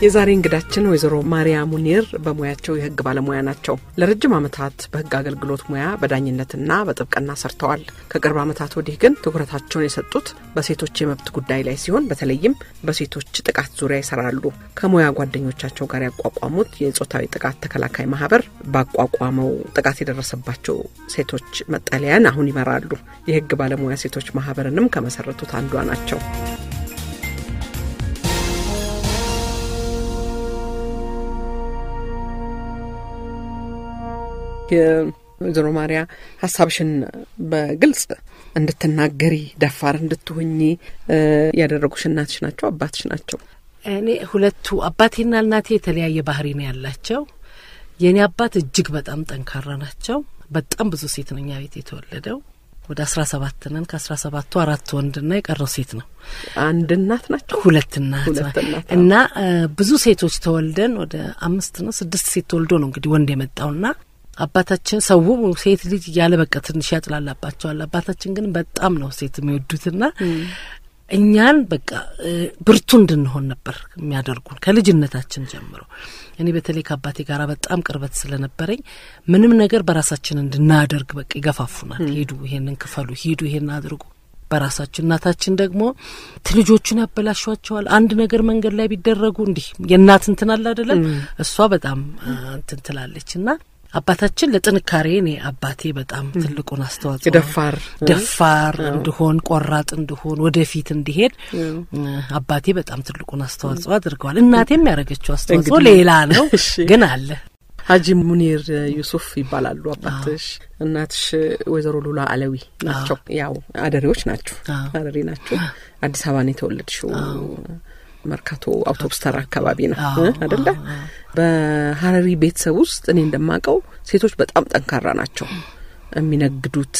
የዛሬ እንግዳችን ወይዘሮ ማሪያ ሙኒር በሙያቸው የህግ ባለሙያ ናቸው። ለረጅም ዓመታት በህግ አገልግሎት ሙያ በዳኝነትና በጥብቅና ሰርተዋል። ከቅርብ ዓመታት ወዲህ ግን ትኩረታቸውን የሰጡት በሴቶች የመብት ጉዳይ ላይ ሲሆን በተለይም በሴቶች ጥቃት ዙሪያ ይሰራሉ። ከሙያ ጓደኞቻቸው ጋር ያቋቋሙት የጾታዊ ጥቃት ተከላካይ ማህበር ባቋቋመው ጥቃት የደረሰባቸው ሴቶች መጠለያን አሁን ይመራሉ። የህግ ባለሙያ ሴቶች ማህበርንም ከመሰረቱት አንዷ ናቸው። ወይዘሮ ማሪያ ሀሳብሽን በግልጽ እንድትናገሪ ደፋር እንድትሆኚ ያደረጉሽ እናትሽ ናቸው አባትሽ ናቸው? እኔ ሁለቱ አባቴና እናቴ የተለያየ ባህሪ ነው ያላቸው። የእኔ አባት እጅግ በጣም ጠንካራ ናቸው። በጣም ብዙ ሴት ነው እኛ ቤት የተወለደው ወደ አስራ ሰባት ነን። ከአስራ ሰባቱ አራት ወንድና የቀረው ሴት ነው። አንድ እናት ናቸው። ሁለት እናት እና ብዙ ሴቶች ተወልደን ወደ አምስት ነው ስድስት ሴት ተወልዶ ነው እንግዲህ ወንድ የመጣውና አባታችን ሰው ሴት ልጅ እያለ በቃ ትንሽ ያጥላላባቸዋል። አባታችን ግን በጣም ነው ሴት የሚወዱትና እኛን በቃ ብርቱ እንድንሆን ነበር የሚያደርጉን ከልጅነታችን ጀምሮ። እኔ በተለይ ከአባቴ ጋር በጣም ቅርበት ስለነበረኝ ምንም ነገር በራሳችን እንድናደርግ በቃ ይገፋፉናል። ሂዱ፣ ይሄንን ክፈሉ፣ ሂዱ፣ ይሄን አድርጉ በራሳችን። እናታችን ደግሞ ልጆቹን ያበላሿቸዋል። አንድ ነገር መንገድ ላይ ቢደረጉ እንዲህ የእናት እንትን አለ አይደለም፣ እሷ በጣም እንትን ትላለች እና አባታችን ለጥንካሬ እኔ አባቴ በጣም ትልቁን አስተዋጽኦ ደፋር ደፋር እንድሆን ቆራጥ እንድሆን ወደፊት እንዲሄድ አባቴ በጣም ትልቁን አስተዋጽኦ አድርገዋል። እናቴም ያደረገችው አስተዋጽኦ ሌላ ነው ግን አለ። ሀጂ ሙኒር ዩሱፍ ይባላሉ አባትሽ። እናትሽ ወይዘሮ ሉላ አለዊ ናቸው። ያው አደሬዎች ናቸው፣ አደሬ ናቸው። አዲስ አበባ ነው የተወለድሽው። መርካቶ አውቶቡስ ተራ አካባቢ ነው አደለ? በሀረሪ ቤተሰብ ውስጥ እኔ እንደማውቀው ሴቶች በጣም ጠንካራ ናቸው። የሚነግዱት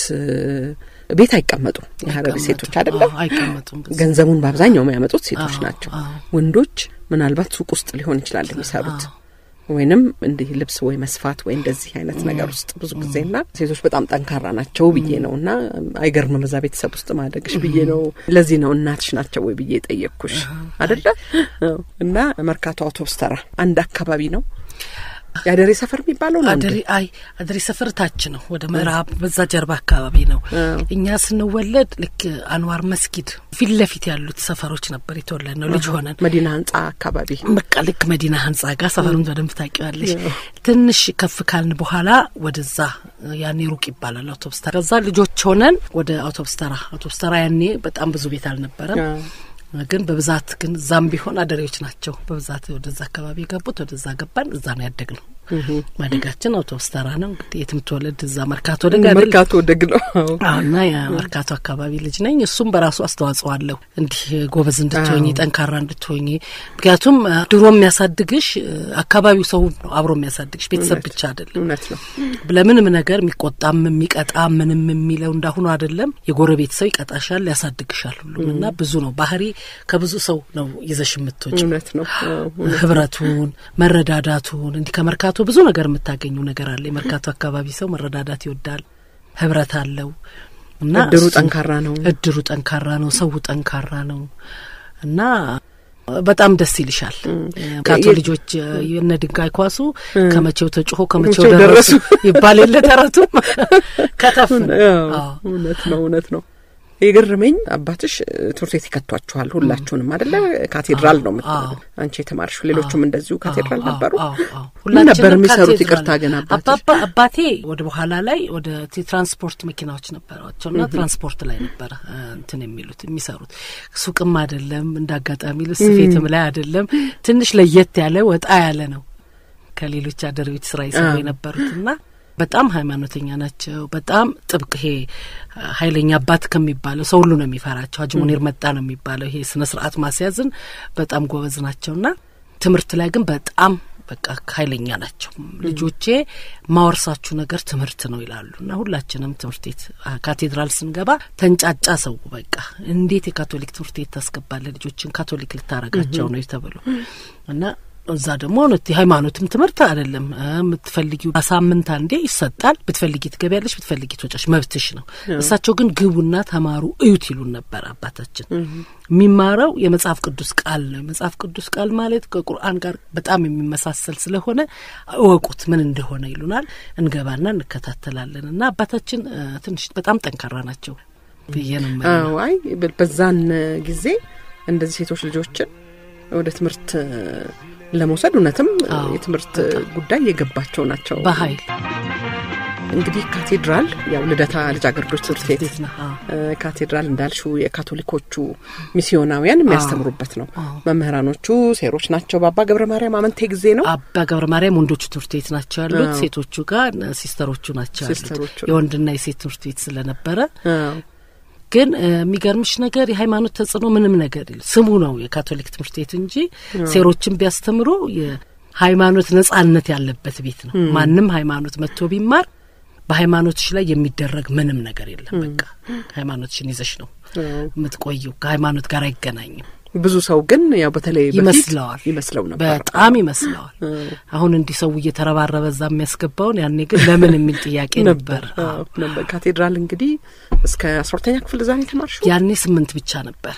ቤት አይቀመጡም። የሀረሪ ሴቶች አደለም? ገንዘቡን በአብዛኛው የሚያመጡት ሴቶች ናቸው። ወንዶች ምናልባት ሱቅ ውስጥ ሊሆን ይችላል የሚሰሩት ወይንም እንዲህ ልብስ ወይ መስፋት ወይ እንደዚህ አይነት ነገር ውስጥ ብዙ ጊዜና ሴቶች በጣም ጠንካራ ናቸው ብዬ ነው እና አይገርምም በዛ ቤተሰብ ውስጥ ማደግሽ ብዬ ነው። ለዚህ ነው እናትሽ ናቸው ወይ ብዬ የጠየቅኩሽ አደለ? እና መርካቶ አውቶቡስ ተራ አንድ አካባቢ ነው የአደሬ ሰፈር የሚባለው ነው። አደሬ አይ አደሬ ሰፈር ታች ነው፣ ወደ ምዕራብ በዛ ጀርባ አካባቢ ነው። እኛ ስንወለድ ልክ አንዋር መስጊድ ፊት ለፊት ያሉት ሰፈሮች ነበር የተወለድ ነው ልጅ ሆነን መዲና ህንጻ አካባቢ በቃ ልክ መዲና ህንጻ ጋር ሰፈሩን በደንብ ታውቂዋለሽ። ትንሽ ከፍ ካልን በኋላ ወደዛ ያኔ ሩቅ ይባላል አውቶቡስ ተራ። ከዛ ልጆች ሆነን ወደ አውቶቡስ ተራ አውቶቡስ ተራ ያኔ በጣም ብዙ ቤት አልነበረም ግን በብዛት ግን እዛም ቢሆን አደሬዎች ናቸው በብዛት ወደዛ አካባቢ የገቡት። ወደዛ ገባን። እዛ ነው ያደግ ነው። ማደጋችን አውቶቡስ ተራ ነው እንግዲህ የትም ትወለድ እዛ መርካቶ ደግ መርካቶ ደግ ነው እና የመርካቶ አካባቢ ልጅ ነኝ። እሱም በራሱ አስተዋጽኦ አለው እንዲህ ጎበዝ እንድትሆኝ ጠንካራ እንድትሆኝ። ምክንያቱም ድሮ የሚያሳድግሽ አካባቢው ሰው ነው አብሮ የሚያሳድግሽ ቤተሰብ ብቻ አይደለም። እውነት ነው። ለምንም ነገር የሚቆጣም የሚቀጣ ምንም የሚለው እንዳሁኑ አይደለም። የጎረቤት ሰው ይቀጣሻል፣ ያሳድግሻል ሁሉም እና ብዙ ነው ባህሪ ከብዙ ሰው ነው ይዘሽ የምትወጪ እውነት ነው። ህብረቱን፣ መረዳዳቱን እንዲህ ከመርካቶ ብዙ ነገር የምታገኙ ነገር አለ። የመርካቶ አካባቢ ሰው መረዳዳት ይወዳል፣ ህብረት አለው እና እድሩ ጠንካራ ነው። እድሩ ጠንካራ ነው፣ ሰው ጠንካራ ነው እና በጣም ደስ ይልሻል። ካቶ ልጆች የነ ድንጋይ ኳሱ ከመቼው ተጭሆ ከመቼው ደረሱ ይባል የለ ተረቱም ከተፍ እውነት ነው፣ እውነት ነው። የገረመኝ አባትሽ ትምህርት ቤት ይከቷችኋል ሁላችሁንም አደለ? ካቴድራል ነው ምት አንቺ የተማርሽ ሌሎቹም እንደዚሁ ካቴድራል ነበሩ። ምን ነበር የሚሰሩት? ይቅርታ ግን አባቴ ወደ በኋላ ላይ ወደ ትራንስፖርት መኪናዎች ነበሯቸው እና ትራንስፖርት ላይ ነበረ እንትን የሚሉት የሚሰሩት። ሱቅም አይደለም እንደ አጋጣሚ ልብስ ስፌትም ላይ አይደለም። ትንሽ ለየት ያለ ወጣ ያለ ነው ከሌሎች አደሬዎች ስራ ይሰሩ የነበሩት እና በጣም ሃይማኖተኛ ናቸው። በጣም ጥብቅ ይሄ ኃይለኛ አባት ከሚባለው ሰው ሁሉ ነው የሚፈራቸው። ሀጂ ሙኒር መጣ ነው የሚባለው። ይሄ ስነ ስርዓት ማስያዝን በጣም ጎበዝ ናቸውና ትምህርት ላይ ግን በጣም በቃ ኃይለኛ ናቸው። ልጆቼ ማወርሳችሁ ነገር ትምህርት ነው ይላሉ እና ሁላችንም ትምህርት ቤት ካቴድራል ስንገባ ተንጫጫ ሰው በቃ እንዴት የካቶሊክ ትምህርት ቤት ታስገባለ ልጆችን ካቶሊክ ልታረጋቸው ነው ተብሎ እና እዛ ደግሞ እውነት የሃይማኖትም ትምህርት አይደለም የምትፈልጊው ሳምንት አንዴ ይሰጣል። ብትፈልጊ ትገቢያለሽ፣ ብትፈልጊ ትወጫሽ፣ መብትሽ ነው። እሳቸው ግን ግቡና ተማሩ እዩት ይሉን ነበር። አባታችን የሚማረው የመጽሐፍ ቅዱስ ቃል ነው። የመጽሐፍ ቅዱስ ቃል ማለት ከቁርአን ጋር በጣም የሚመሳሰል ስለሆነ እወቁት ምን እንደሆነ ይሉናል። እንገባና እንከታተላለን። እና አባታችን ትንሽ በጣም ጠንካራ ናቸው ብዬ ነው። አይ በዛን ጊዜ እንደዚህ ሴቶች ልጆችን ወደ ትምህርት ለመውሰድ እውነትም የትምህርት ጉዳይ የገባቸው ናቸው። በኃይል እንግዲህ ካቴድራል ያው ልደታ ልጃገረዶች ትምህርት ቤት ነው። ካቴድራል እንዳልሽው የካቶሊኮቹ ሚስዮናውያን የሚያስተምሩበት ነው። መምህራኖቹ ሴሮች ናቸው። በአባ ገብረ ማርያም አመንቴ ጊዜ ነው። አባ ገብረ ማርያም ወንዶቹ ትምህርት ቤት ናቸው ያሉት። ሴቶቹ ጋር ሲስተሮቹ ናቸው ያሉት። የወንድና የሴት ትምህርት ቤት ስለነበረ ግን የሚገርምሽ ነገር የሃይማኖት ተጽዕኖ ምንም ነገር የለ ስሙ ነው የካቶሊክ ትምህርት ቤት እንጂ ሴሮችን ቢያስተምሩ የሃይማኖት ነጻነት ያለበት ቤት ነው። ማንም ሃይማኖት መጥቶ ቢማር በሃይማኖትሽ ላይ የሚደረግ ምንም ነገር የለም። በቃ ሃይማኖትሽን ይዘሽ ነው የምትቆየው። ከሃይማኖት ጋር አይገናኝም። ብዙ ሰው ግን ያው በተለይ ይመስለዋል ይመስለው ነበር፣ በጣም ይመስለዋል። አሁን እንዲህ ሰው እየተረባረበ እዛ የሚያስገባውን ያኔ ግን ለምን የሚል ጥያቄ ነበር ነበር። ካቴድራል እንግዲህ እስከ አስራ ሁለተኛ ክፍል እዛ ነው የተማርሽው? ያኔ ስምንት ብቻ ነበር፣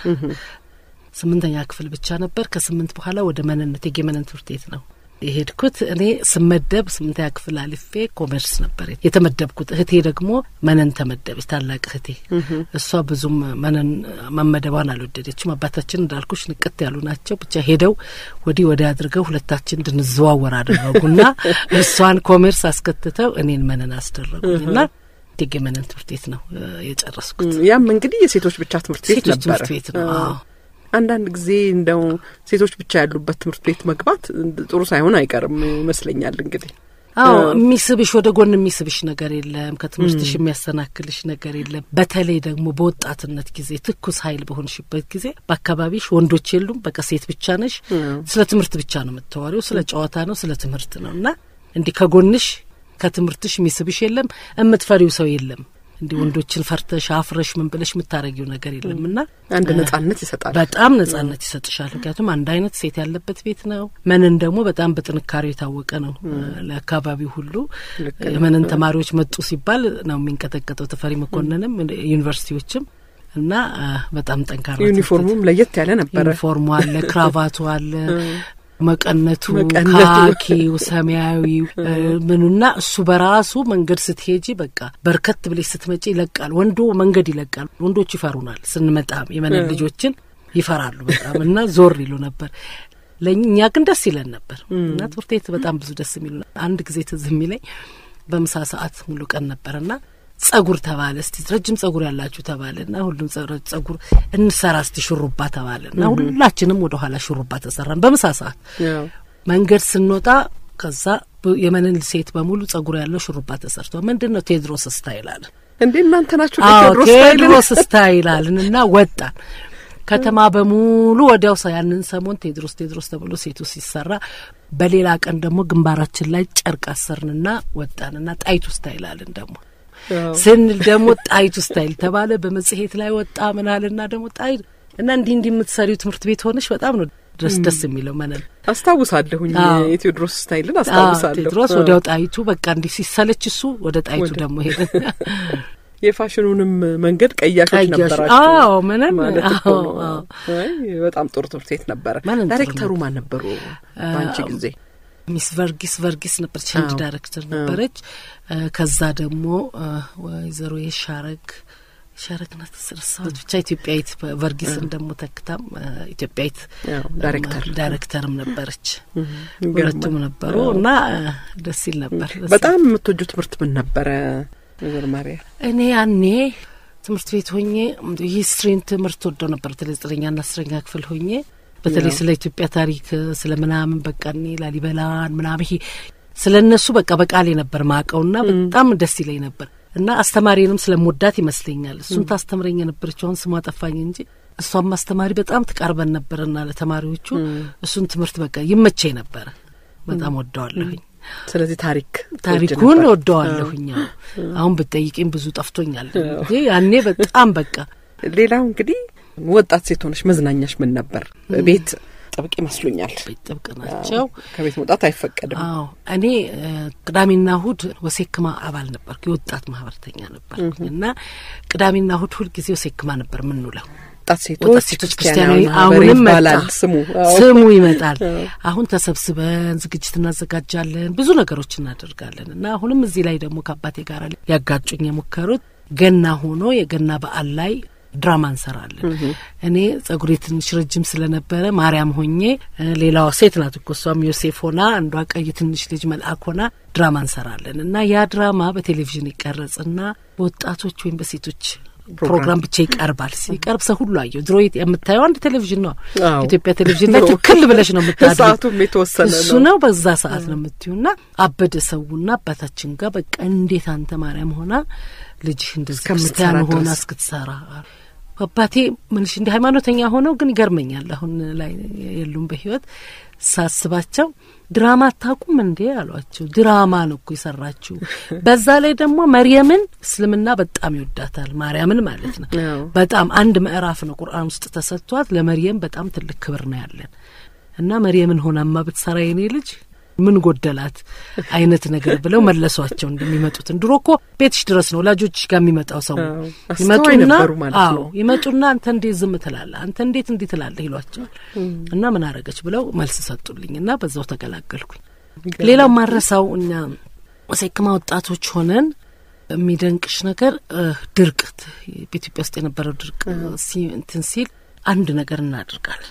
ስምንተኛ ክፍል ብቻ ነበር። ከስምንት በኋላ ወደ መነን እቴጌ መነን ትምህርት ቤት ነው የሄድኩት እኔ ስመደብ ስምንተኛ ክፍል አልፌ ኮሜርስ ነበር የተመደብኩት። እህቴ ደግሞ መነን ተመደበች፣ ታላቅ እህቴ። እሷ ብዙም መነን መመደቧን አልወደደችም። አባታችን እንዳልኩሽ ንቅት ያሉ ናቸው። ብቻ ሄደው ወዲህ ወዲያ አድርገው ሁለታችን እንድንዘዋወር አደረጉና እሷን ኮሜርስ አስከትተው እኔን መነን አስደረጉኝና እቴጌ መነን ትምህርት ቤት ነው የጨረስኩት። ያም እንግዲህ የሴቶች ብቻ ትምህርት ቤት ሴቶች ነበረ። ትምህርት ቤት ነው። አንዳንድ ጊዜ እንደው ሴቶች ብቻ ያሉበት ትምህርት ቤት መግባት ጥሩ ሳይሆን አይቀርም ይመስለኛል። እንግዲህ አዎ የሚስብሽ ወደ ጎን የሚስብሽ ነገር የለም። ከትምህርትሽ የሚያሰናክልሽ ነገር የለም። በተለይ ደግሞ በወጣትነት ጊዜ ትኩስ ኃይል በሆንሽበት ጊዜ በአካባቢሽ ወንዶች የሉም። በቃ ሴት ብቻ ነሽ። ስለ ትምህርት ብቻ ነው የምታወሪው። ስለ ጨዋታ ነው፣ ስለ ትምህርት ነው እና እንዲህ ከጎንሽ ከትምህርትሽ የሚስብሽ የለም። የምትፈሪው ሰው የለም። እንዲህ ወንዶችን ፈርተሽ አፍረሽ ምን ብለሽ የምታረጊው ነገር የለም እና አንድ ነጻነት ይሰጣል። በጣም ነጻነት ይሰጥሻል። ምክንያቱም አንድ አይነት ሴት ያለበት ቤት ነው። መነን ደግሞ በጣም በጥንካሬው የታወቀ ነው ለአካባቢው ሁሉ። የመነን ተማሪዎች መጡ ሲባል ነው የሚንቀጠቀጠው። ተፈሪ መኮንንም ዩኒቨርሲቲዎችም እና በጣም ጠንካራ ዩኒፎርሙም ለየት ያለ ነበረ። ዩኒፎርሙ አለ፣ ክራቫቱ አለ መቀነቱ ካኪው ሰማያዊው ምኑና እሱ በራሱ መንገድ ስትሄጂ በቃ በርከት ብለሽ ስትመጪ ይለቃል። ወንዶ መንገድ ይለቃል። ወንዶች ይፈሩናል። ስንመጣም የመነን ልጆችን ይፈራሉ በጣም እና ዞር ይሉ ነበር። ለእኛ ግን ደስ ይለን ነበር እና ትምህርት ቤት በጣም ብዙ ደስ የሚሉ አንድ ጊዜ ትዝ የሚለኝ በምሳ ሰዓት ሙሉ ቀን ነበርና ጸጉር ተባለ። እስቲ ረጅም ጸጉር ያላችሁ ተባለ እና ሁሉም ጸጉር እንሰራ እስቲ ሹሩባ ተባለ እና ሁላችንም ወደ ኋላ ሹሩባ ተሰራን በምሳ ሰዓት። መንገድ ስንወጣ ከዛ የመነን ሴት በሙሉ ጸጉር ያለው ሹሩባ ተሰርቷል። ምንድን ነው ቴድሮስ ስታይል አለን። እንዴ እናንተ ናችሁ ቴድሮስ ስታይል አለን እና ወጣን። ከተማ በሙሉ ወዲያው ሰ ያንን ሰሞን ቴድሮስ ቴድሮስ ተብሎ ሴቱ ሲሰራ፣ በሌላ ቀን ደግሞ ግንባራችን ላይ ጨርቅ አሰርንና ወጣንና ጣይቱ ስታይል አለን ደግሞ ስንል ደግሞ ጣይቱ ስታይል ተባለ። በመጽሔት ላይ ወጣ ምናልና ደግሞ ጣይ እና እንዲህ እንዲህ የምትሰሪው ትምህርት ቤት ሆነች በጣም ነው ድረስ ደስ የሚለው መነን አስታውሳለሁኝ። የቴዎድሮስ ስታይልን አስታውሳለሁ። ቴዎድሮስ ወዲያው ጣይቱ በቃ እንዲህ ሲሰለች እሱ ወደ ጣይቱ ደግሞ ሄደ። የፋሽኑንም መንገድ ቀያሾች ነበራቸው። አዎ መነን ማለት እኮ ነው። በጣም ጥሩ ትምህርት ቤት ነበረ። ዳይሬክተሩ ማን ነበሩ በአንቺ ጊዜ? ሚስ ቨርጊስ ቨርጊስ ነበረች፣ ቼንጅ ዳይሬክተር ነበረች። ከዛ ደግሞ ወይዘሮ የሻረግ ሻረግ ናት ስርሳት ብቻ ኢትዮጵያዊት ቨርጊስን ደግሞ ተክታም ኢትዮጵያዊት ዳይሬክተር ዳይሬክተርም ነበረች። ሁለቱም ነበሩ እና ደስ ይል ነበር። በጣም የምትወጁ ትምህርት ምን ነበረ ወይዘሮ ማርያ? እኔ ያኔ ትምህርት ቤት ሆኜ ሂስትሪን ትምህርት ወደው ነበር። በተለይ ዘጠነኛና አስረኛ ክፍል ሆኜ በተለይ ስለ ኢትዮጵያ ታሪክ ስለ ምናምን በቃ እኔ ላሊበላን ምናምን ይሄ ስለ እነሱ በቃ በቃሌ ነበር ማቀውና በጣም ደስ ይለኝ ነበር እና አስተማሪንም ስለምወዳት ይመስለኛል እሱን ታስተምረኝ የነበረችው አሁን ስሟ ጠፋኝ እንጂ እሷም አስተማሪ በጣም ትቀርበን ነበርና ለተማሪዎቹ እሱን ትምህርት በቃ ይመቸኝ ነበረ። በጣም ወደዋለሁኝ። ስለዚህ ታሪክ ታሪኩን ወደዋለሁኝ። አሁን ብትጠይቂኝ ብዙ ጠፍቶኛል እንጂ ያኔ በጣም በቃ ሌላው እንግዲህ ወጣት ሴት ሆነሽ መዝናኛሽ ምን ነበር? ቤት ጥብቅ ይመስሉኛል። ቤት ጥብቅ ናቸው። ከቤት መውጣት አይፈቀድም። አዎ እኔ ቅዳሜና እሁድ ወሴክማ አባል ነበርኩ። የወጣት ማህበርተኛ ነበርኩኝ እና ቅዳሜና እሁድ ሁል ጊዜ ወሴክማ ነበር የምንውለው። ወጣት ሴቶች ሴቶች ክርስቲያናዊ አሁንም ይባላል መጣ ስሙ። ስሙ ይመጣል። አሁን ተሰብስበን ዝግጅት እናዘጋጃለን፣ ብዙ ነገሮች እናደርጋለን እና አሁንም እዚህ ላይ ደግሞ ከአባቴ ጋር ያጋጩኝ የሞከሩት ገና ሆኖ የገና በዓል ላይ ድራማ እንሰራለን። እኔ ጸጉሬ ትንሽ ረጅም ስለነበረ ማርያም ሆኜ ሌላዋ ሴት ናት እኮ እሷም ዮሴፍ ሆና አንዷ ቀይ ትንሽ ልጅ መልአክ ሆና ድራማ እንሰራለን እና ያ ድራማ በቴሌቪዥን ይቀረጽና በወጣቶች ወይም በሴቶች ፕሮግራም ብቻ ይቀርባል። ሲቀርብ ሰው ሁሉ አየው። ድሮ የምታየው አንድ ቴሌቪዥን ነው። አዎ። ኢትዮጵያ ቴሌቪዥን ላይ ትክል ብለሽ ነው የምታድሪው። ሰዓቱም የተወሰነ እሱ ነው። ነው በዛ ሰዓት ነው የምትዩና አበደ ሰውና አባታችን ጋር በቃ እንዴት አንተ ማርያም ሆና ልጅህ እንደዚህ እስከምትሰራ ክርስቲያን ሆና ድረስ። እስክትሰራ አባቴ ምንሽ እንዲህ ሃይማኖተኛ ሆነው ግን ይገርመኛል። አሁን ላይ የሉም በህይወት ሳስባቸው ድራማ አታውቁም እንዴ አሏቸው። ድራማ ነው እኮ የሰራችው። በዛ ላይ ደግሞ መርየምን እስልምና በጣም ይወዳታል። ማርያምን ማለት ነው። አዎ። በጣም አንድ ምዕራፍ ነው ቁርአን ውስጥ ተሰጥቷት ለመርየም በጣም ትልቅ ክብር ነው ያለን እና መርየምን ሆናማ ብትሰራ የኔ ልጅ ምን ጎደላት አይነት ነገር ብለው መለሷቸው። እንደሚመጡትን ድሮ እኮ ቤትሽ ድረስ ነው ወላጆችሽ ጋር የሚመጣው ሰው አዎ። አስተዋይ ነበሩ ማለት አዎ ነው። ይመጡና አንተ እንዴት ዝም ትላለህ? አንተ እንዴት እንዲህ ትላለህ? ይሏቸዋል እና ምን አረገች ብለው መልስ ሰጡልኝ እና በዛው ተገላገልኩኝ። ሌላው ማረሳው እኛ ወሴክማ ወጣቶች ሆነን የሚደንቅሽ ነገር እ ድርቅ ት- በኢትዮጵያ ውስጥ የነበረው ድርቅ ሲ- እንትን ሲል አንድ ነገር እናደርጋለን።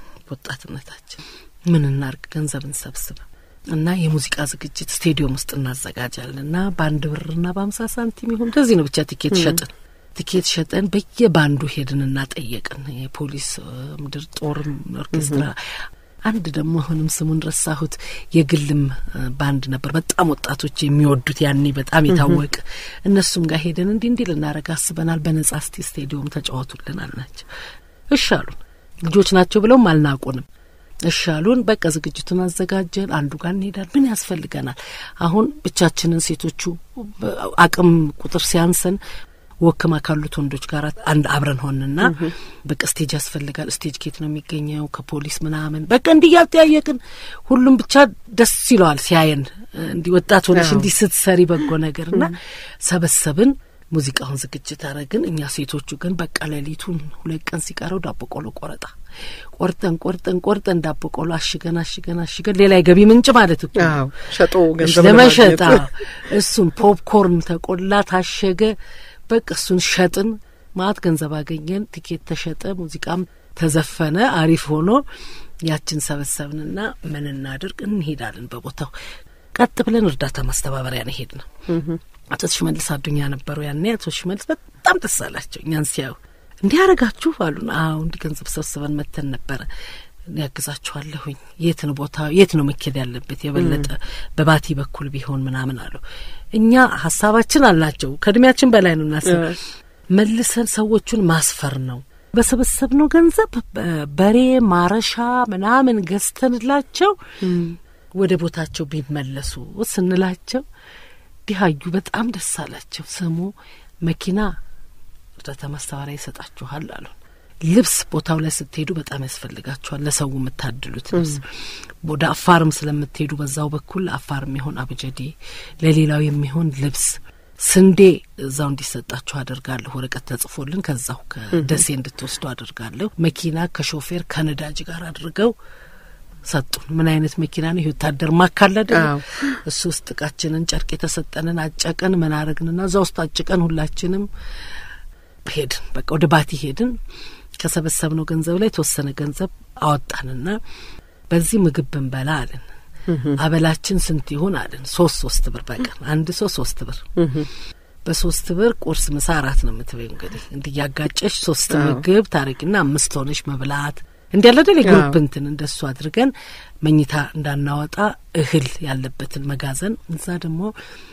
ወጣትነታችን ምን እናርግ? ገንዘብ እንሰብስብ እና የሙዚቃ ዝግጅት ስቴዲየም ውስጥ እናዘጋጃለን እና በአንድ ብርና በአምሳ ሳንቲም ይሁን እንደዚህ ነው ብቻ ቲኬት ሸጥን ቲኬት ሸጠን በየባንዱ ሄድን እና ጠየቅን። የፖሊስ እ፣ ምድር ጦርም ኦርኬስትራ አንድ ደግሞ አሁንም ስሙን ረሳሁት። የግልም እ፣ ባንድ ነበር በጣም ወጣቶች የሚወዱት ያኔ በጣም የታወቀ እነሱም ጋር ሄደን እንዲህ እንዲህ ልናደርግ አስበናል፣ በነጻ እስቲ ስቴዲየም ተጫወቱልን አልናቸው። እሺ አሉን። ልጆች ናቸው ብለውም አልናቁንም። እሺ አሉን። በቃ ዝግጅቱን አዘጋጀን። አንዱ ጋር እንሄዳል። ምን ያስፈልገናል? አሁን ብቻችንን ሴቶቹ በ- አቅም ቁጥር ሲያንሰን ወክማ ካሉት ወንዶች ጋር አንድ አብረን ሆንና በቃ ስቴጅ ያስፈልጋል። ስቴጅ ኬት ነው የሚገኘው? ከፖሊስ ምናምን በቃ እንዲህ ያልተያየቅን ሁሉም ብቻ ደስ ይለዋል ሲያየን እንዲህ ወጣት ሆነሽ አዎ። እንዲህ ስትሰሪ በጎ ነገርና ሰበሰብን። ሙዚቃውን ዝግጅት አረግን። እኛ ሴቶቹ ግን በቃ ሌሊቱን ሁለት ቀን ሲቀረው ዳቦ ቆሎ ቆረጣ ቆርጠን ቆርጠን ቆርጠን ዳቦ ቆሎ አሽገን አሽገን አሽገን ሌላ የገቢ ምንጭ ማለት እኮ ነው። አዎ ሸጦ ገንዘብ ለመሸጥ ለማግኘት። አዎ። እሱን ፖፕኮርን ተቆላ ታሸገ። በቃ እሱን ሸጥን። ማት ገንዘብ አገኘን። ቲኬት ተሸጠ። ሙዚቃም ተዘፈነ። አሪፍ ሆኖ ያችን ሰበሰብንና ምን እናድርግ እንሄዳለን። በቦታው ቀጥ ብለን እርዳታ ማስተባበሪያ ነው ሄድ ነው። አቶ ሽመልስ አዱኛ ነበሩ ያኔ። አቶ ሽመልስ በጣም ደስ አላቸው እኛን ሲያዩ። እንዲህ ያረጋችሁ አሉን። አዎ እንዲህ ገንዘብ ሰብስበን መተን ነበረ ያግዛችኋለሁኝ። የት ነው ቦታ የት ነው መኬድ ያለበት የበለጠ በባቲ በኩል ቢሆን ምናምን አሉ። እኛ ሀሳባችን አልናቸው ከእድሜያችን በላይ ነው እናስብ መልሰን ሰዎቹን ማስፈር ነው። በሰበሰብነው ገንዘብ በ- በሬ ማረሻ ምናምን ገዝተንላቸው ወደ ቦታቸው ቢመለሱ ስንላቸው ዲሀዩ በጣም ደስ አላቸው። ስሙ መኪና እርዳታ ማስተባበሪያ ይሰጣችኋል አሉ። ልብስ ቦታው ላይ ስትሄዱ በጣም ያስፈልጋችኋል። ለሰው የምታድሉት ልብስ ወደ አፋርም ስለምትሄዱ በዛው በኩል አፋር የሚሆን አብጀዴ፣ ለሌላው የሚሆን ልብስ፣ ስንዴ እዛው እንዲሰጣችሁ አደርጋለሁ። ወረቀት ተጽፎልን ከዛው ከደሴ እንድትወስዱ አደርጋለሁ። መኪና ከሾፌር ከነዳጅ ጋር አድርገው ሰጡን። ምን አይነት መኪና ነው? ይህ ወታደር ማካለደ አዎ። እሱ ውስጥ እቃችንን ጨርቅ የተሰጠንን አጨቀን። ምን አረግንና እዛ ውስጥ አጭቀን ሁላችንም ሄድን። በቃ ወደ ባቲ ሄድን። ከሰበሰብነው ገንዘብ ላይ የተወሰነ ገንዘብ አወጣንና በዚህ ምግብ ብንበላ አለን። አበላችን ስንት ይሆን አለን። ሶስት ሶስት ብር በቀን አንድ ሰው ሶስት ብር በሶስት ብር ቁርስ፣ ምሳ፣ አራት ነው የምትበይው። እንግዲህ እንዲህ ያጋጨሽ ሶስት አዎ። ምግብ ታረቂና አምስት ሆነሽ መብላት እንዲ ያለ አይደል የግሩፕ አዎ። እንትን እንደሱ አድርገን መኝታ እንዳናወጣ እህል ያለበትን መጋዘን እዛ ደግሞ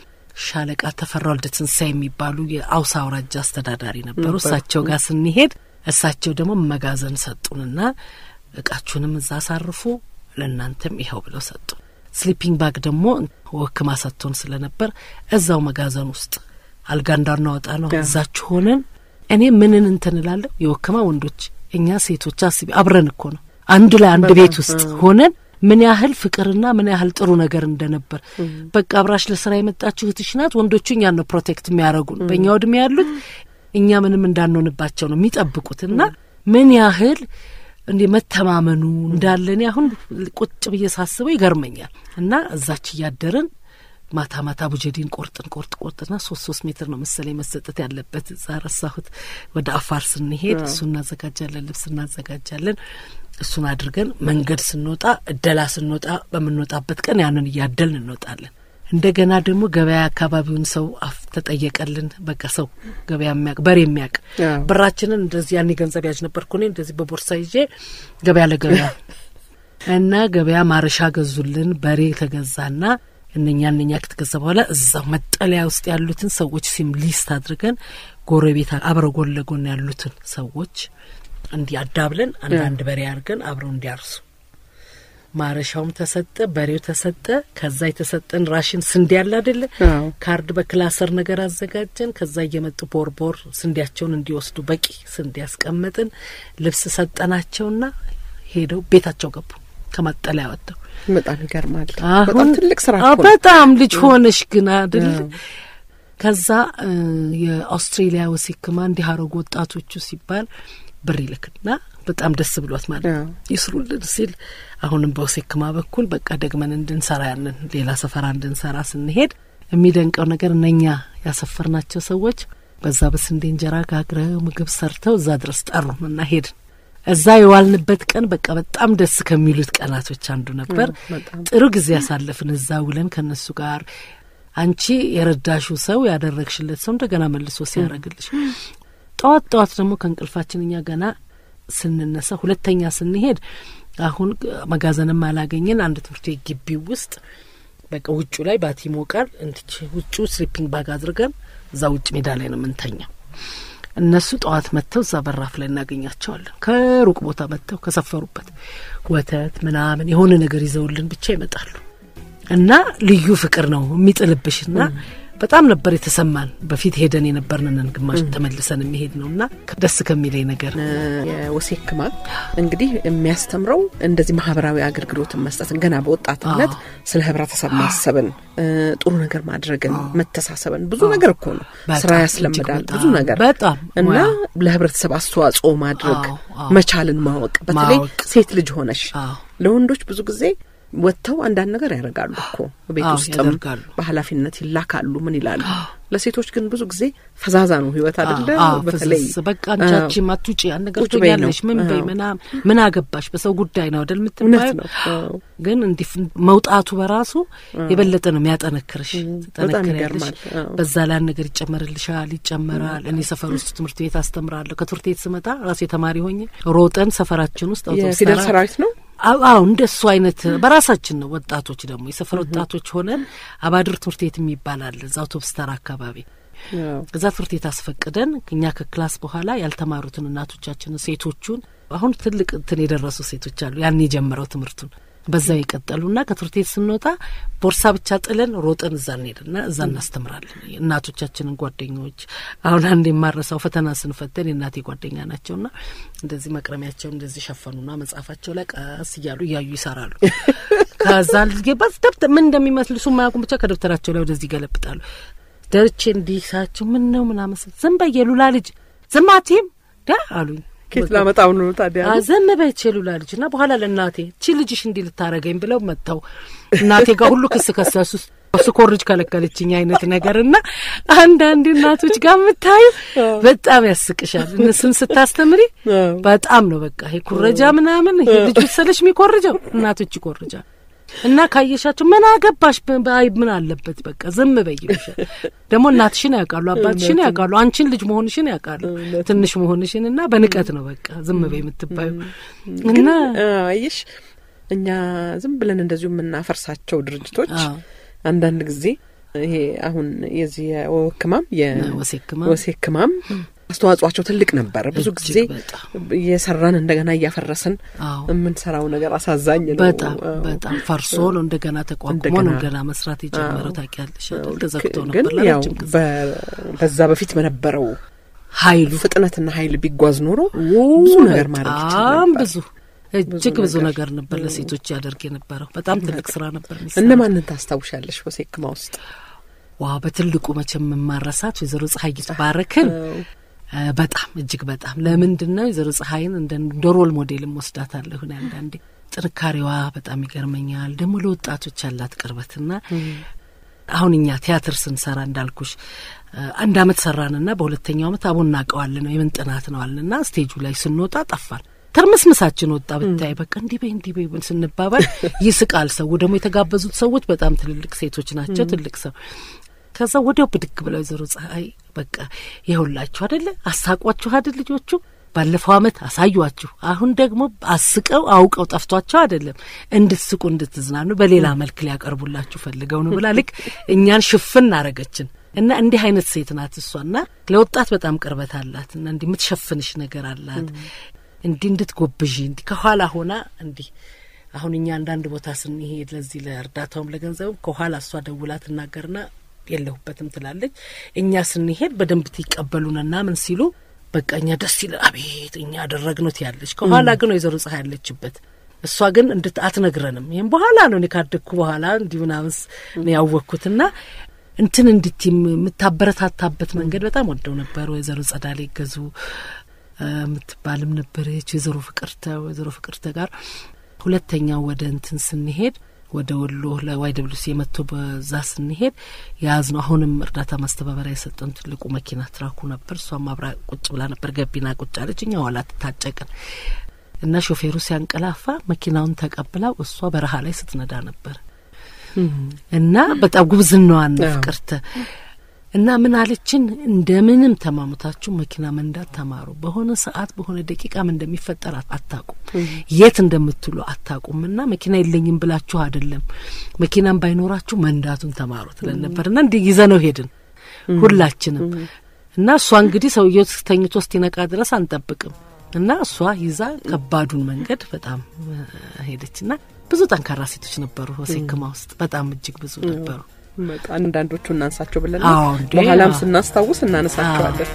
ሻለቃ ተፈራ ወልደ ትንሳኤ የሚባሉ የአውሳ አውራጃ አስተዳዳሪ ነበሩ። ነበሩ። እሳቸው ጋር ስንሄድ እሳቸው ደግሞ መጋዘን ሰጡንና እቃችሁንም እዛ አሳርፉ ለእናንተም ይኸው ብለው ሰጡ። ስሊፒንግ ባግ ደግሞ ወክማ ሰጥቶን ስለነበር እዛው መጋዘን ውስጥ አልጋ እንዳናወጣ ነው ያ። እዛችሁ ሆነን እኔ ምንን እንትን እላለሁ የወክማ ወንዶች እኛ ሴቶች አስቢ አብረን እኮ ነው አንድ ላይ አንድ ቤት ውስጥ ሆነን ምን ያህል ፍቅርና ምን ያህል ጥሩ ነገር እንደነበር በቃ አብራሽ ለስራ የመጣችሁ እህትሽ ናት። ወንዶቹ እኛን ነው ፕሮቴክት የሚያደርጉን። በእኛ እድሜ ያሉት እኛ ምንም እንዳንሆንባቸው ነው የሚጠብቁት እና ምን ያህል እንዲ መተማመኑ እንዳለን አሁን ቁጭ ብዬ ሳስበው ይገርመኛል። እና እዛች እያደርን ማታ ማታ ቡጀዲን ቆርጥን ቆርጥ ቆርጥና ሶስት ሶስት ሜትር ነው መሰለኝ መሰጠት ያለበት። እዛ ረሳሁት። ወደ አፋር ስንሄድ እሱ እናዘጋጃለን፣ ልብስ እናዘጋጃለን። እሱን አድርገን መንገድ ስንወጣ እደላ ስንወጣ በምንወጣበት ቀን ያንን እያደልን እንወጣለን። እንደገና ደግሞ ገበያ አካባቢውን ሰው አፍ ተጠየቀልን። በቃ ሰው ገበያ የሚያውቅ በሬ የሚያውቅ ብራችንን እንደዚህ ያኔ ገንዘብ ያዥ ነበርኩ እኔ እንደዚህ በቦርሳ ይዤ ገበያ ለገበያ እና ገበያ ማረሻ ገዙልን። በሬ ተገዛና እነኛ እነኛ ከተገዛ በኋላ እዛው መጠለያ ውስጥ ያሉትን ሰዎች ሲም ሊስት አድርገን ጎረቤት አብረው ጎን ለጎን ያሉትን ሰዎች እንዲህ አዳብለን አንዳንድ በሬ አድርገን አብረው እንዲያርሱ ማረሻውም ተሰጠ፣ በሬው ተሰጠ። ከዛ የተሰጠን ራሽን ስንዴ ያለ አይደለ ካርድ በክላሰር ነገር አዘጋጀን። ከዛ እየመጡ ቦርቦር ስንዴያቸውን እንዲወስዱ በቂ ስንዴ ያስቀመጥን። ልብስ ሰጠናቸውና ሄደው ቤታቸው ገቡ። ከማጠለያ ወጥተው በጣም ይገርማል። አሁን በጣም ትልቅ ስራ እኮ ነው። በጣም ልጅ ሆነሽ ግን አይደል? ከዛ የአውስትሬሊያ ወሲክማ እንዲህ አረጉ ወጣቶቹ ሲባል ብር ይልክና በጣም ደስ ብሏት ማለት ነው ይስሩልን ሲል አሁንም በወሴክማ በኩል በቃ ደግመን እንድንሰራ ያንን ሌላ ሰፈራ እንድንሰራ ስንሄድ የሚደንቀው ነገር እነኛ ያሰፈርናቸው ሰዎች በዛ በስንዴ እንጀራ ጋግረው ምግብ ሰርተው እዛ ድረስ ጠሩን እና ሄድን። እዛ የዋልንበት ቀን በቃ በጣም ደስ ከሚሉት ቀናቶች አንዱ ነበር። ጥሩ ጊዜ ያሳለፍን እዛ ውለን ከነሱ ጋር አንቺ የረዳሹ ሰው ያደረግሽለት ሰው እንደገና መልሶ ሲያደርግልሽ ጠዋት ጠዋት ደግሞ ከእንቅልፋችን እኛ ገና ስንነሳ ሁለተኛ ስንሄድ አሁን መጋዘንም አላገኘን አንድ ትምህርት ቤት ግቢ ውስጥ በቃ ውጩ ላይ ባቲ ሞቃል እንድች ውጩ ስሊፒንግ ባግ አድርገን እዛ ውጭ ሜዳ ላይ ነው የምንተኛው። እነሱ ጠዋት መጥተው እዛ በራፍ ላይ እናገኛቸዋለን። ከሩቅ ቦታ መጥተው ከሰፈሩበት ወተት ምናምን የሆነ ነገር ይዘውልን ብቻ ይመጣሉ እና ልዩ ፍቅር ነው የሚጥልብሽ እና በጣም ነበር የተሰማን። በፊት ሄደን የነበርንንን ግማሽ ተመልሰን የሚሄድ ነው እና ደስ ከሚለኝ ነገር የወሴክማ እንግዲህ የሚያስተምረው እንደዚህ ማህበራዊ አገልግሎትን መስጠትን ገና በወጣትነት ስለ ህብረተሰብ ማሰብን፣ ጥሩ ነገር ማድረግን፣ መተሳሰብን ብዙ ነገር እኮ ነው ስራ ያስለምዳል። ብዙ ነገር በጣም እና ለህብረተሰብ አስተዋጽኦ ማድረግ መቻልን ማወቅ በተለይ ሴት ልጅ ሆነሽ ለወንዶች ብዙ ጊዜ ወጥተው አንዳንድ ነገር ያደርጋሉ እኮ ቤት ውስጥም በኃላፊነት ይላካሉ። ምን ይላሉ? ለሴቶች ግን ብዙ ጊዜ ፈዛዛ ነው ህይወት አይደለ? በተለይ በቃ አንቻቺም አትውጪ አንድ ነገር ትያለሽ ምን በይ ምናምን ምን አገባሽ በሰው ጉዳይ ነው አይደል የምትባዩ። ግን እንዲህ መውጣቱ በራሱ የበለጠ ነው የሚያጠነክርሽ። ትጠነክሪያለሽ። በዛ ላይ ነገር ይጨመርልሻል፣ ይጨመራል። እኔ ሰፈር ውስጥ ትምህርት ቤት አስተምራለሁ። ከትምህርት ቤት ስመጣ ራሴ ተማሪ ሆኜ ሮጠን ሰፈራችን ውስጥ የፊደል ሰራዊት ነው አዎ እንደሱ አይነት በራሳችን ነው። ወጣቶች ደግሞ የሰፈር ወጣቶች ሆነን አባድር ትምህርት ቤት የሚባል አለ እዛ አውቶብስ ተራ አካባቢ እዛ ትምህርት ቤት አስፈቅደን እኛ ከክላስ በኋላ ያልተማሩትን እናቶቻችንን ሴቶቹን አሁን ትልቅ እንትን የደረሱ ሴቶች አሉ ያን የጀመረው ትምህርቱን በዛው የቀጠሉና ከትምህርት ቤት ስንወጣ ቦርሳ ብቻ ጥለን ሮጠን እዛ እንሄድና እዛ እናስተምራለን። እናቶቻችንን ጓደኞች አሁን አንድ የማረሳው ፈተና ስንፈተን የእናቴ ጓደኛ ናቸውና እንደዚህ መቅረሚያቸው እንደዚህ ሸፈኑና መጽሐፋቸው ላይ ቀስ እያሉ እያዩ ይሰራሉ። ከዛ ልጅ ደብተር ምን እንደሚመስል እሱ ማያውቁም ብቻ ከደብተራቸው ላይ ወደዚህ ይገለብጣሉ። ደርቼ እንዲህ ሳቸው ምን ነው ምናምን ዝም በይ የሉላ ልጅ ዝም አትይም ዳ አሉኝ። ኬት ላመጣው ነው ታዲያ? ዘም በይ ሉላ ልጅ እና በኋላ ለእናቴ ቺ ልጅሽ እንዲህ ልታረገኝ ብለው መጥተው እናቴ ጋር ሁሉ ክስ ከሰሱ። ስኮርጅ ከለከለችኝ አይነት ነገር እና አንዳንድ እናቶች ጋር የምታዩ በጣም ያስቅሻል። እነሱን ስታስተምሪ በጣም ነው በቃ ይሄ ኩረጃ ምናምን ይሄ ልጅ መሰለሽ የሚኮርጀው እናቶች ይኮርጃል። እና ካየሻቸው ምን አገባሽ አይ ምን አለበት በቃ ዝም በይ ይሉሻል። ደግሞ እናትሽን ያውቃሉ፣ አባትሽን ያውቃሉ፣ አንቺን ልጅ መሆንሽን ያውቃሉ፣ ትንሽ መሆንሽን እና በንቀት ነው በቃ ዝም በይ የምትባዩ እና አየሽ እኛ ዝም ብለን እንደዚሁ የምናፈርሳቸው ድርጅቶች አንዳንድ ጊዜ ይሄ አሁን የዚህ የወክማም የወሴክማም አስተዋጽኦቸው ትልቅ ነበር። ብዙ ጊዜ እየሰራን እንደገና እያፈረስን የምንሰራው ነገር አሳዛኝ ነው። በጣም በጣም ፈርሶ ነው እንደገና ተቋቁሞ ነው እንደገና መስራት የጀመረው። ታውቂያለሽ አይደል? ተዘግቶ ግን ነበር ያው ለረጅም ጊዜ። በዛ በፊት በነበረው ኃይሉ ፍጥነትና ኃይል ቢጓዝ ኖሮ ብዙ ነገር ማድረግ ይችል በጣም ነበር። ብዙ እጅግ ብዙ ነገር ነበር ለሴቶች ያደርግ የነበረው። በጣም ትልቅ ስራ ነበር የሚሰራው። እነማንን ታስታውሻለሽ ሆሴክማ ውስጥ? ዋ በትልቁ መቼም የማረሳት ወይዘሮ ፀሐይ ባረክን በጣም እጅግ በጣም ለምንድን ነው ወይዘሮ ፀሐይን እንደ ሮል ሞዴልም ወስዳታለሁ እኔ አንዳንዴ ጥንካሬዋ በጣም ይገርመኛል። ደግሞ ለወጣቶች ያላት ቅርበትና አሁን እኛ ቲያትር ስንሰራ እንዳልኩሽ አንድ አመት ሰራንና በሁለተኛው አመት አቦ እናውቀዋለን ነው የምን ጥናት ነው አልንና ስቴጁ ላይ ስንወጣ ጠፋን። ትርምስምሳችን ወጣ ብታይ በቃ እንዲህ በይ እንዲህ በይ ስንባባል ይስቃል ሰው። ደግሞ የተጋበዙት ሰዎች በጣም ትልልቅ ሴቶች ናቸው። ትልቅ ሰው ከዛ ወዲያው ብድግ ብለው ወይዘሮ ፀሐይ በቃ ይኸውላችሁ አደለ አሳቋችሁ አደል ልጆቹ ባለፈው አመት አሳዩአችሁ። አሁን ደግሞ አስቀው አውቀው ጠፍቷቸው አይደለም እንድትስቁ እንድትዝናኑ በሌላ መልክ ሊያቀርቡላችሁ ፈልገው ነው ብላ ልክ እኛን ሽፍን አረገችን። እና እንዲህ አይነት ሴት ናት እሷና ለወጣት በጣም ቅርበት አላት እና እንዲህ የምትሸፍንሽ ነገር አላት እንዲህ እንድትጎብዥ እንዲህ ከኋላ ሆና እንዲህ አሁን እኛ አንዳንድ ቦታ ስንሄድ ለዚህ ለእርዳታውም ለገንዘብም ከኋላ እሷ ደውላ ትናገርና የለሁበትም ትላለች። እኛ ስንሄድ በደንብ ትቀበሉንና ምን ሲሉ በቃ እኛ ደስ ይለ አቤት እኛ ያደረግነው ትያለች። ከኋላ ግን ወይዘሮ ፀሐይ ያለችበት እሷ ግን እንድት አትነግረንም። ይህም በኋላ ነው እኔ ካደግኩ በኋላ እንዲህ ምናምን ነው ያወቅኩትና እንትን እንድት የምታበረታታበት መንገድ በጣም ወደው ነበር። ወይዘሮ ጸዳሌ ገዙ የምትባልም ነበረች። ወይዘሮ ፍቅርተ ወይዘሮ ፍቅርተ ጋር ሁለተኛው ወደ እንትን ስንሄድ ወደ ወሎ ለዋይ ደብሊው ሲ የመጥቶ በዛ ስንሄድ የያዝ ነው። አሁንም እርዳታ ማስተባበሪያ የሰጠን ትልቁ መኪና ትራኩ ነበር። እሷም አብራ ቁጭ ብላ ነበር። ገቢና ቁጭ አለች። እኛ ኋላ ትታጨቅን እና ሾፌሩ ሲያንቀላፋ መኪናውን ተቀብላው እሷ በረሃ ላይ ስትነዳ ነበር እና በጣም ጉብዝናዋን ፍቅርተ እና ምን አለችን፣ እንደምንም ተማሙታችሁ መኪና መንዳት ተማሩ። በሆነ ሰዓት በሆነ ደቂቃም እንደሚፈጠር አታቁም፣ የት እንደምትሉ አታቁም። እና መኪና የለኝም ብላችሁ አይደለም መኪናም ባይኖራችሁ መንዳቱን ተማሩ ትለን ነበር። እና እንዲህ ይዘነው ሄድን ሁላችንም። እና እሷ እንግዲህ ሰውየው ተኝቶ እስኪነቃ ድረስ አንጠብቅም። እና እሷ ይዛ ከባዱን መንገድ በጣም ሄደች። እና ብዙ ጠንካራ ሴቶች ነበሩ ሆሴክማ ውስጥ በጣም እጅግ ብዙ ነበሩ። አንዳንዶቹ እናንሳቸው ብለን በኋላም ስናስታውስ እናነሳቸዋለን።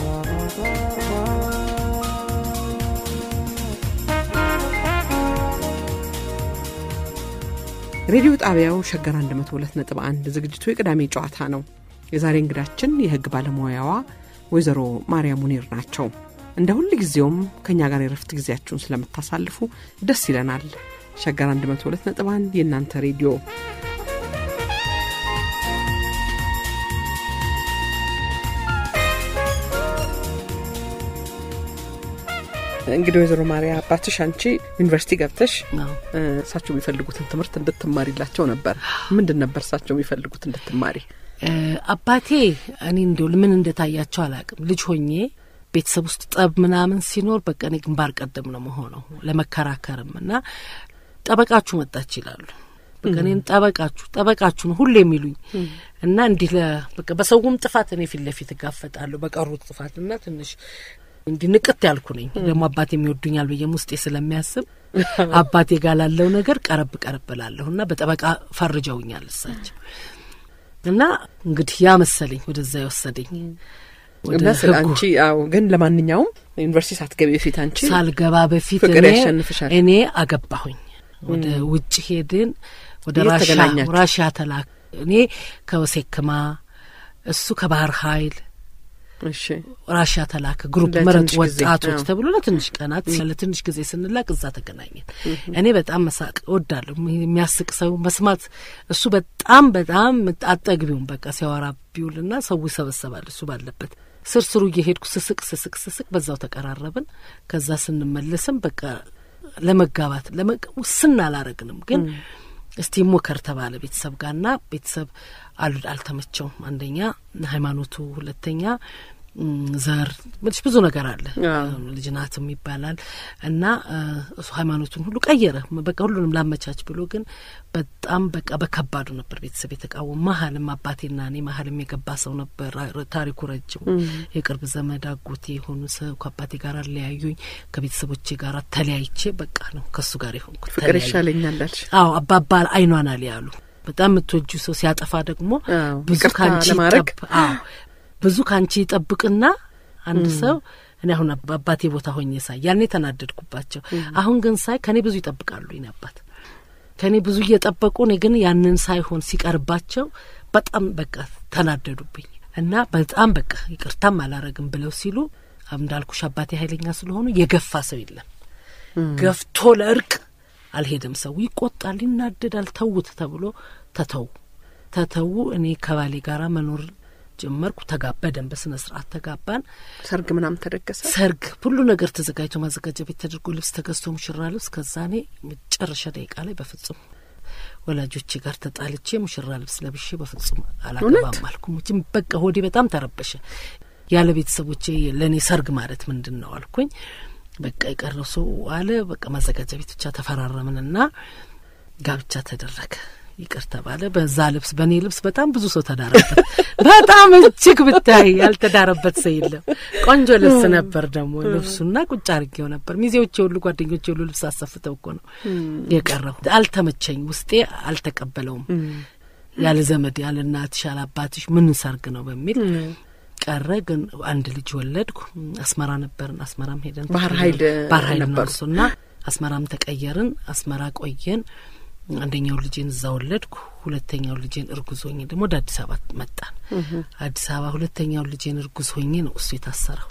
ሬዲዮ ጣቢያው ሸገር 102.1 ዝግጅቱ የቅዳሜ ጨዋታ ነው። የዛሬ እንግዳችን የሕግ ባለሙያዋ ወይዘሮ ማርያም ሙኒር ናቸው። እንደ ሁል ጊዜውም ከእኛ ጋር የረፍት ጊዜያችሁን ስለምታሳልፉ ደስ ይለናል። ሸገር 102.1 የእናንተ ሬዲዮ እንግዲህ ወይዘሮ ማርያ አባትሽ አንቺ ዩኒቨርሲቲ ገብተሽ እሳቸው የሚፈልጉትን ትምህርት እንድትማሪላቸው ነበር። ምንድን ነበር እሳቸው የሚፈልጉት እንድትማሪ? አባቴ እኔ እንደው ምን እንደታያቸው አላውቅም። ልጅ ሆኜ ቤተሰብ ውስጥ ጠብ ምናምን ሲኖር በቃ እኔ ግንባር ቀደም ነው መሆነው ለመከራከርም እና ጠበቃችሁ መጣች ይላሉ። በቃ እኔን ጠበቃችሁ ጠበቃችሁ ነው ሁሌ የሚሉኝ እና እንዲህ በቃ በሰውም ጥፋት እኔ ፊት ለፊት እጋፈጣለሁ በቀሩት ጥፋት እና ትንሽ እንዲህ ንቅት ያልኩ ነኝ። ደግሞ አባቴ የሚወዱኛል ብዬም ውስጤ ስለሚያስብ አባቴ ጋር ላለው ነገር ቀረብ ቀረብ ላለሁ እና በጠበቃ ፈርጀውኛል እሳቸው እና እንግዲህ ያ መሰለኝ ወደዛ የወሰደኝ እና ስለ አንቺ አዎ። ግን ለማንኛውም ዩኒቨርሲቲ ሳትገቢ በፊት አንቺ ሳልገባ በፊት ፍቅር እኔ ያሸንፍሻል። እኔ አገባሁኝ። ወደ ውጭ ሄድን። ወደ የት ራሻ ተገናኛችሁ? ራሻ ተላክ እኔ ከወሴክማ እሱ ከባህር ኃይል እሺ ራሻ ተላከ። ግሩፕ ለትንሽ መረጡ ጊዜ፣ ወጣቶች አዎ። ተብሎ ለትንሽ ቀናት ለትንሽ ጊዜ ስንላቅ እዛ ተገናኘን። እኔ በጣም መሳቅ እወዳለሁ። የሚያስቅ ሰው መስማት እሱ በጣም በጣም አጠግቢውን በቃ ሲያወራ ቢውልና ሰው ይሰበሰባል እሱ ባለበት ስር ስሩ እየሄድኩ ስስቅ ስስቅ ስስቅ በዛው ተቀራረብን። ከዛ ስንመለስም በቃ ለመጋባት ለመ- ውስን አላረግንም ግን እስቲ ሞከር ተባለ ቤተሰብ ጋርና ቤተሰብ አሉ አልተመቸውም። አንደኛ ሃይማኖቱ፣ ሁለተኛ ም፣ ዘር ምልሽ ብዙ ነገር አለ። አዎ። ልጅናትም ይባላል እና እ፣ እሱ ሃይማኖቱን ሁሉ ቀየረ። በቃ ሁሉንም ላመቻች ብሎ ግን በጣም በቃ በከባዱ ነበር ቤተሰብ የተቃወሙ። መሀልም አባቴና እኔ መሀልም የገባ ሰው ነበር። ራ- ታሪኩ ረጅም የቅርብ ዘመድ አጎቴ የሆኑ ሰው ከአባቴ ጋር አለያዩኝ። ከቤተሰቦቼ ጋር ተለያይቼ በቃ ነው ከሱ ጋር የሆንኩት። ፍቅር ተለያዩ። ይሻለኛል አልሽ። አዎ አባባ አይኗን አልያሉ። በጣም የምትወጁ ሰው ሲያጠፋ ደግሞ አዎ፣ ብዙ ይቅርታ ካንቺ ለማድረግ ይጠብ- አዎ ብዙ ካንቺ ይጠብቅና አንድ ሰው እኔ አሁን አባቴ ቦታ ሆኜ ሳይ ያኔ ተናደድኩባቸው። አሁን ግን ሳይ ከእኔ ብዙ ይጠብቃሉ ይኔ አባት ከእኔ ብዙ እየጠበቁ እኔ ግን ያንን ሳይሆን ሲቀርባቸው በጣም በቃ ተናደዱብኝ እና በጣም በቃ ይቅርታም አላረግም ብለው ሲሉ እንዳልኩሽ አባቴ ኃይለኛ ስለሆኑ የገፋ ሰው የለም። ገፍቶ ለእርቅ አልሄደም። ሰው ይቆጣል፣ ይናደዳል። ተዉት ተብሎ ተተዉ ተተዉ። እኔ ከባሌ ጋር መኖር ጀመርኩ። ተጋባ በደንብ በስነ ስርዓት ተጋባን። ሰርግ ምናምን ተደገሰ። ሰርግ ሁሉ ነገር ተዘጋጅቶ ማዘጋጃ ቤት ተደርጎ ልብስ ተገዝቶ ሙሽራ ልብስ። ከዛ እኔ መጨረሻ ደቂቃ ላይ በፍጹም ወላጆቼ ጋር ተጣልቼ ሙሽራ ልብስ ለብሼ በፍጹም አላገባም አልኩ። ሙችም በቃ ሆዴ በጣም ተረበሸ። ያለ ቤተሰቦቼ ለእኔ ሰርግ ማለት ምንድን ነው አልኩኝ። በቃ የቀረው ሰው አለ። በቃ ማዘጋጃ ቤት ብቻ ተፈራረምንና ጋብቻ ተደረገ። ይቅር ተባለ። በዛ ልብስ በእኔ ልብስ በጣም ብዙ ሰው ተዳረበት። በጣም እጅግ ብታይ ያልተዳረበት ሰው የለም። ቆንጆ ልብስ ነበር ደግሞ ልብሱና ቁጭ አድርጌው ነበር። ሚዜዎቼ ሁሉ ጓደኞቼ ሁሉ ልብስ አሰፍተው እኮ ነው የቀረው። አልተመቸኝ፣ ውስጤ አልተቀበለውም። ያለ ዘመድ ያለ እናትሽ ያለ አባትሽ ምን ሰርግ ነው በሚል ቀረ። ግን አንድ ልጅ ወለድኩ። አስመራ ነበርን። አስመራም ሄደን ባህር ኃይል ባህር ኃይል ነበሩ ነርሱና አስመራም ተቀየርን። አስመራ ቆየን። አንደኛው ልጄን እዛ ወለድኩ። ሁለተኛው ልጄን እርጉዝ ሆኜ ደግሞ ወደ አዲስ አበባ መጣን። አዲስ አበባ ሁለተኛው ልጄን እርጉዝ ሆኜ ነው እሱ የታሰረው።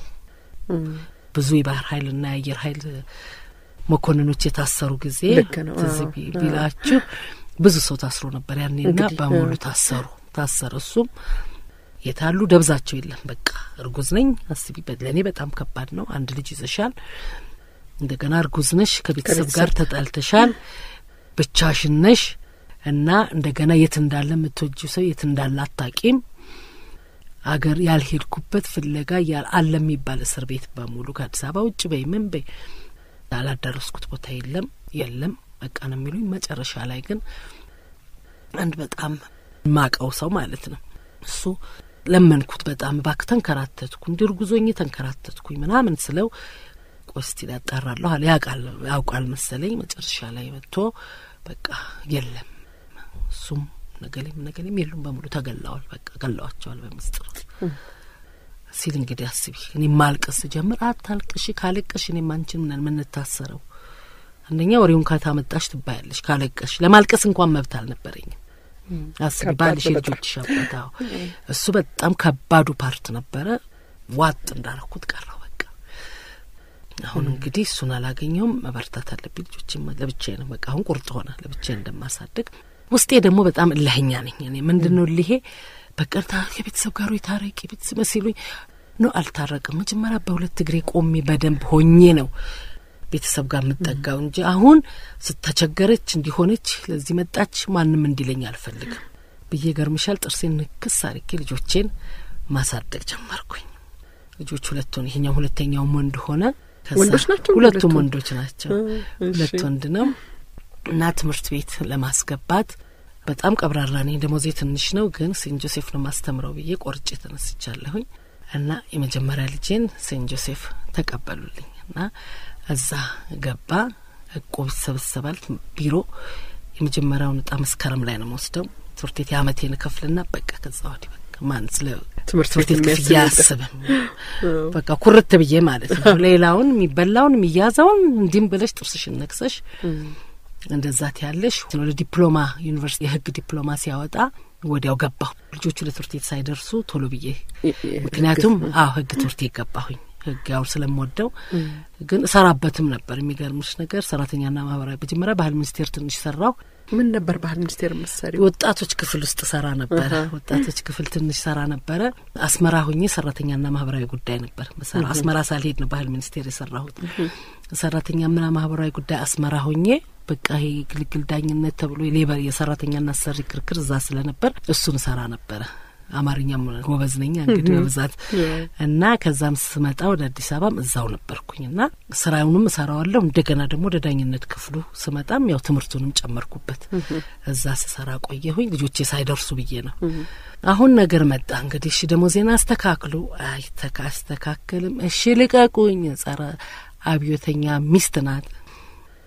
ብዙ የባህር ኃይልና የአየር ኃይል መኮንኖች የታሰሩ ጊዜ ልክ ነው። ትዝ አዎ፣ ቢ- ቢላችሁ ብዙ ሰው ታስሮ ነበር ያኔና እንግዲህ፣ በሙሉ አዎ። ታሰሩ ታሰረ። እሱም የታሉ ደብዛቸው የለም። በቃ እርጉዝ ነኝ አስቢ። በ- ለእኔ በጣም ከባድ ነው። አንድ ልጅ ይዘሻል፣ እንደገና እርጉዝ ነሽ፣ ከቤተሰብ ከቤተሰብ ጋር ተጣልተሻል፣ ብቻሽን ነሽ እና እንደገና የት እንዳለ የምትወጂው ሰው የት እንዳለ አታቂም። አገር ያልሄድኩበት ፍለጋ ያል አለ የሚባል እስር ቤት በሙሉ ከአዲስ አበባ ውጭ በይ ምን በይ ያላዳረስኩት ቦታ የለም የለም በቃ ነው የሚሉኝ። መጨረሻ ላይ ግን አንድ በጣም ማቀው ሰው ማለት ነው እሱ ለመንኩት። በጣም እባክህ ተንከራተትኩ፣ እንዲ እርጉዞኝ ተንከራተትኩኝ ምናምን ስለው ቆይ እስቲ ያጣራለሁ አለ። ያውቃል ያውቃል መሰለኝ። መጨረሻ ላይ መጥቶ በቃ የለም እሱም ነገሌም ነገሌም የሉም በሙሉ ተገለዋል። በቃ ገለዋቸዋል በምስጢር ሲል እንግዲህ አስቢ። እኔ ማልቀስ ጀምር። አታልቅሽ፣ ካለቀሽ እኔም አንቺን ምናል የምንታሰረው አንደኛ ወሬውን ካታመጣሽ ትባያለሽ። ካለቀሽ ለማልቀስ እንኳን መብት አልነበረኝም። አስቢ ከባድ ባልሽ ነው የልጆችሽ አባት። አዎ እሱ በጣም ከባዱ ፓርት ነበረ። ዋጥ እንዳረኩት ቀረው በቃ። አሁን እንግዲህ እሱን አላገኘውም። መበርታት አለብኝ። ልጆችም ለብቻዬ ነው በቃ አሁን ቁርጥ ሆነ ለብቻዬ እንደማሳድግ። ውስጤ ደግሞ በጣም እልህኛ ነኝ እኔ ምንድን ነው እልሄ በቃ ታ- ከቤተሰብ ጋር ታረቂ ቤተሰብ ሲሉኝ ነው አልታረቅም። መጀመሪያ በሁለት እግሬ ቆሜ በደንብ ሆኜ ነው ቤተሰብ ጋር የምጠጋው እንጂ አሁን ስተቸገረች እንዲሆነች ለዚህ መጣች ማንም እንዲለኝ አልፈልግም ብዬ ገርምሻል። ጥርሴን ንክስ አርጌ ልጆቼን ማሳደግ ጀመርኩኝ። ልጆች ሁለቱን ይሄኛው ሁለተኛውም ወንድ ሆነ። ከዛ ወንዶች ናቸው? ሁለቱም ሁለቱም? ወንዶች ናቸው። እ፣ እሺ። ሁለት ወንድ ነው እና ትምህርት ቤት ለማስገባት በጣም ቀብራራ ነኝ። ደሞዜ ትንሽ ነው፣ ግን ሴንት ጆሴፍ ነው ማስተምረው ብዬ ቆርጬ ተነስቻለሁኝ እና የመጀመሪያ ልጄን ሴንት ጆሴፍ ተቀበሉልኝ እና እዛ ገባ። እቁብ ይሰበሰባል ቢሮ። የመጀመሪያውን እጣ መስከረም ላይ ነው መወስደው ትምህርት ቤት የአመቴን እከፍልና በቃ ከዛ ወዲህ በቃ ማን ስለ ትምህርት ቤት ትምህርት ቤት ክፍያ የሚያስብ አያስብም። በቃ ኩርት ብዬ ማለት ነው። ሌላውን የሚበላውን የሚያዘውን እንዲህም ብለሽ ጥርስሽን ነክሰሽ እንደዛት ያለሽ ወደ ዲፕሎማ ዩኒቨርሲቲ የህግ ዲፕሎማ ሲያወጣ ወዲያው ገባሁ። ልጆቹ ለትምህርት ቤት ሳይደርሱ ቶሎ ብዬ ምክንያቱም አዎ ህግ ትምህርት ቤት ገባሁኝ። ህግ ያው ስለምወደው ግን እሰራበትም ነበር። የሚገርምሽ ነገር ሰራተኛና ማህበራዊ መጀመሪያ ባህል ሚኒስቴር ትንሽ ሰራው። ምን ነበር ባህል ሚኒስቴር መሰሪው? ወጣቶች ክፍል ውስጥ ሰራ ነበረ። ወጣቶች ክፍል ትንሽ ሰራ ነበረ። አስመራ ሁኜ ሰራተኛና ማህበራዊ ጉዳይ ነበር መሰራ። አስመራ ሳልሄድ ነው ባህል ሚኒስቴር የሰራሁት። ሰራተኛና ማህበራዊ ጉዳይ አስመራ ሁኜ በቃ ይሄ ግልግል ዳኝነት ተብሎ የሌበር የሰራተኛና አሰሪ ክርክር እዛ ስለነበር እሱን ሰራ ነበረ። አማርኛም ጎበዝ ነኝ እንግዲህ በብዛት እና ከዛም ስመጣ ወደ አዲስ አበባም እዛው ነበርኩኝ እና ስራውንም እሰራዋለሁ። እንደገና ደግሞ ወደ ዳኝነት ክፍሉ ስመጣም ያው ትምህርቱንም ጨመርኩበት። እዛ ስሰራ ቆየሁኝ ልጆቼ ሳይደርሱ ብዬ ነው። አሁን ነገር መጣ እንግዲህ እሺ ደግሞ ዜና አስተካክሉ። አይተካ አስተካክልም። እሺ ልቀቁኝ። ጸረ አብዮተኛ ሚስት ናት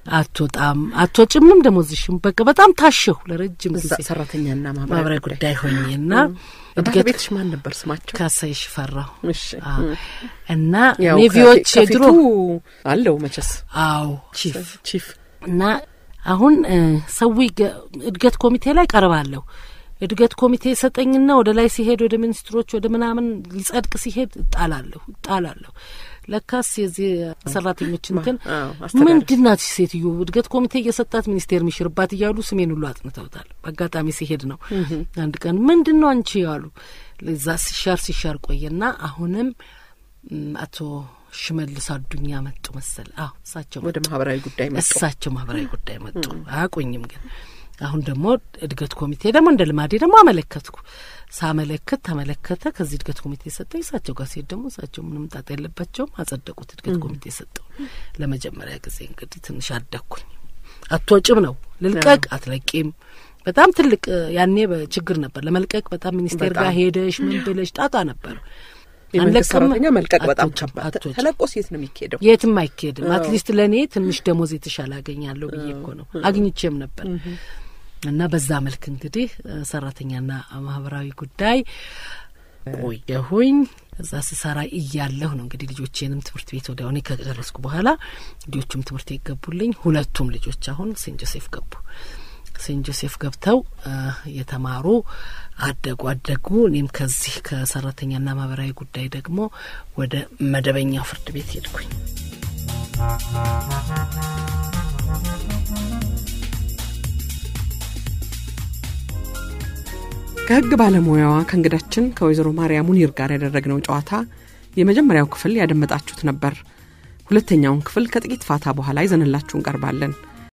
አትወጣም አትወጭምም ደሞዝሽም በቃ በጣም ታሸሁ ለረጅም ጊዜ ሰራተኛና ማህበራዊ ጉዳይ ሆኜና እድገት ቤትሽ ማን ነበር ስማቸው? ካሳይሽ ፈራሁ እሺ እና ያው ኔቪዎች የድሮ ከፊቱ አለው መቸስ አዎ ቺፍ ቺፍ እና አሁን ሰው እድገት ኮሚቴ ላይ ቀርባለሁ። እድገት ኮሚቴ ሰጠኝና ወደ ላይ ሲሄድ ወደ ሚኒስትሮች ወደ ምናምን ሊጸድቅ ሲሄድ እጣላለሁ እጣላለሁ። ለካስ የዚህ ሰራተኞች እንትን ምንድን ናት ሴትዮ እድገት ኮሚቴ እየሰጣት ሚኒስቴር የሚሽርባት እያሉ ስሜን ሁሉ አጥንተውታል። በአጋጣሚ ሲሄድ ነው አንድ ቀን ምንድን ነው አንቺ ያሉ ለዛ ሲሻር ሲሻር ቆየና አሁንም አቶ ሽመልስ አዱኛ መጡ መሰል። አዎ እሳቸው ወደ ማህበራዊ ጉዳይ መጡ። እሳቸው ማህበራዊ ጉዳይ መጡ። አያቆኝም ግን አሁን ደግሞ እድገት ኮሚቴ ደግሞ እንደ ልማዴ ደግሞ አመለከትኩ። ሳመለክት ተመለከተ። ከዚህ እድገት ኮሚቴ ሰጠኝ። እሳቸው ጋር ሲሄድ ደግሞ እሳቸው ምንም ጣጣ የለባቸውም አጸደቁት። እድገት ኮሚቴ ሰጠው። ለመጀመሪያ ጊዜ እንግዲህ ትንሽ አደግኩኝ። አትወጭም ነው ልልቀቅ፣ አትለቂም በጣም ትልቅ ያኔ ችግር ነበር ለመልቀቅ። በጣም ሚኒስቴር ጋር ሄደሽ ምን ብለሽ ጣጣ ነበር። የመንግስት ሰራተኛ መልቀቅ በጣም ከባድ። ተለቆስ የት ነው የሚካሄደው? የትም አይካሄድም። አትሊስት ለእኔ ትንሽ ደሞዝ የተሻለ አገኛለሁ ብዬ እኮ ነው አግኝቼም ነበር። እና በዛ መልክ እንግዲህ ሰራተኛና ማህበራዊ ጉዳይ ቆየሁኝ። እዛ ስሰራ እያለሁ ነው እንግዲህ ልጆቼንም ትምህርት ቤት ወዲያ እኔ ከጨረስኩ በኋላ ልጆቹም ትምህርት ቤት ገቡልኝ። ሁለቱም ልጆች አሁን ሴንት ጆሴፍ ገቡ። ሴንት ጆሴፍ ገብተው የተማሩ አደጉ አደጉ። እኔም ከዚህ ከሰራተኛና ማህበራዊ ጉዳይ ደግሞ ወደ መደበኛው ፍርድ ቤት ሄድኩኝ። ከህግ ባለሙያዋ ከእንግዳችን ከወይዘሮ ማርያም ሙኒር ጋር ያደረግነው ጨዋታ የመጀመሪያው ክፍል ያደመጣችሁት ነበር። ሁለተኛውን ክፍል ከጥቂት ፋታ በኋላ ይዘንላችሁ እንቀርባለን።